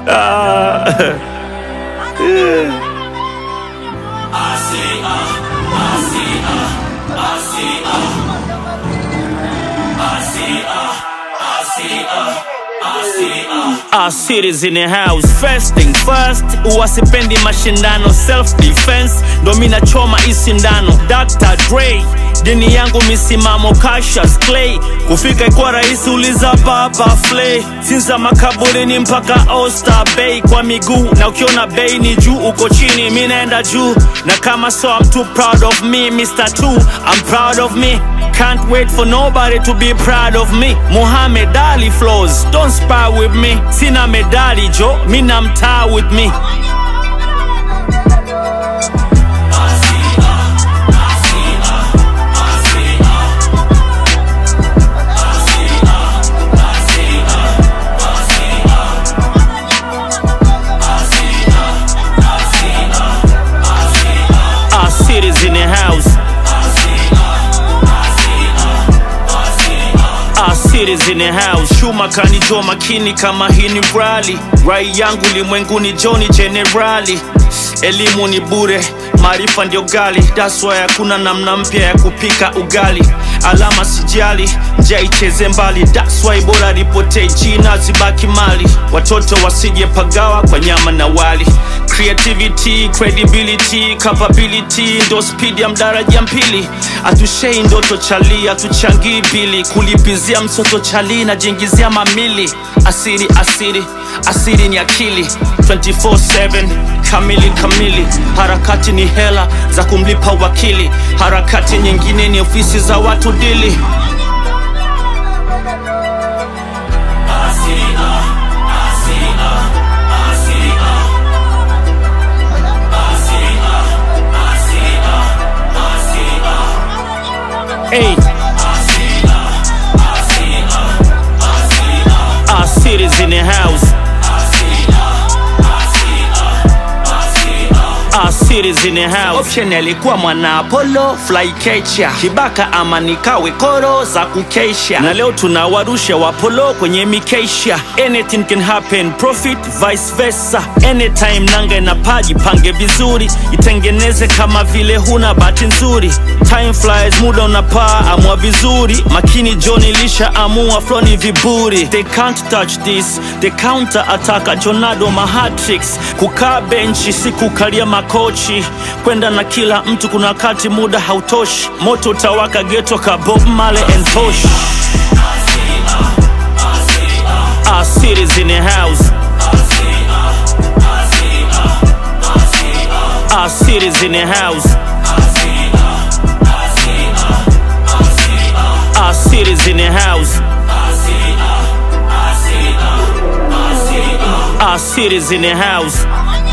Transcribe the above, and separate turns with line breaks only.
Ah. Our cities in the house first thing first uwasipendi mashindano self defense ndo mina choma isindano Dr. Dre dini yangu misimamo Cassius Clay kufika ikuwa rahisi uliza baba Flay sinza makaburini mpaka Oyster Bay kwa miguu na ukiona bei ni juu uko chini mi naenda juu na kama so I'm too proud of me Mr. Two I'm proud of me Can't wait for nobody to be proud of me. Muhammad Ali flows, don't spar with me. Sina medali jo, mina mtaa with me. Our cities in the house. Our cities in the house. Shuma kanijua makini kama hii ni rally. Rai yangu limwenguni Johnny Generali. Elimu ni bure, maarifa ndio gali. That's why hakuna namna mpya ya kupika ugali. Alama sijali, njia icheze mbali. That's why bora ripotee jina zibaki mali. Watoto wasije pagawa kwa nyama na wali. Creativity, credibility, capability ndo speed ya mdaraja mpili. Atushei ndoto chali, atuchangii bili. Kulipizia msoto chali na jingizia mamili. Asiri, asiri, asiri ni akili 24/7 kamili kamili. Harakati ni hela za kumlipa wakili, harakati nyingine ni ofisi za watu dili. Hey. Our cities in the house. Our cities in the house. Option alikuwa mwana Apollo fly catcher. Kibaka ama nikawe koro za kukesha, na leo tunawarusha wapolo kwenye mikesha. Anything can happen, profit vice versa. Anytime nanga na paji pange vizuri, itengeneze kama vile huna bahati nzuri. Time flies, muda unapaa, amua vizuri. Makini John ilisha amua flow ni viburi. They can't touch this, the counter attack Jonado mahatrix. Kukaa benchi si kukalia makochi, kwenda na kila mtu, kuna wakati muda hautoshi. Moto utawaka geto ka Bob Marley and Tosh. Our cities in the house. Our cities in the house. Our cities in the house. Our cities in the house.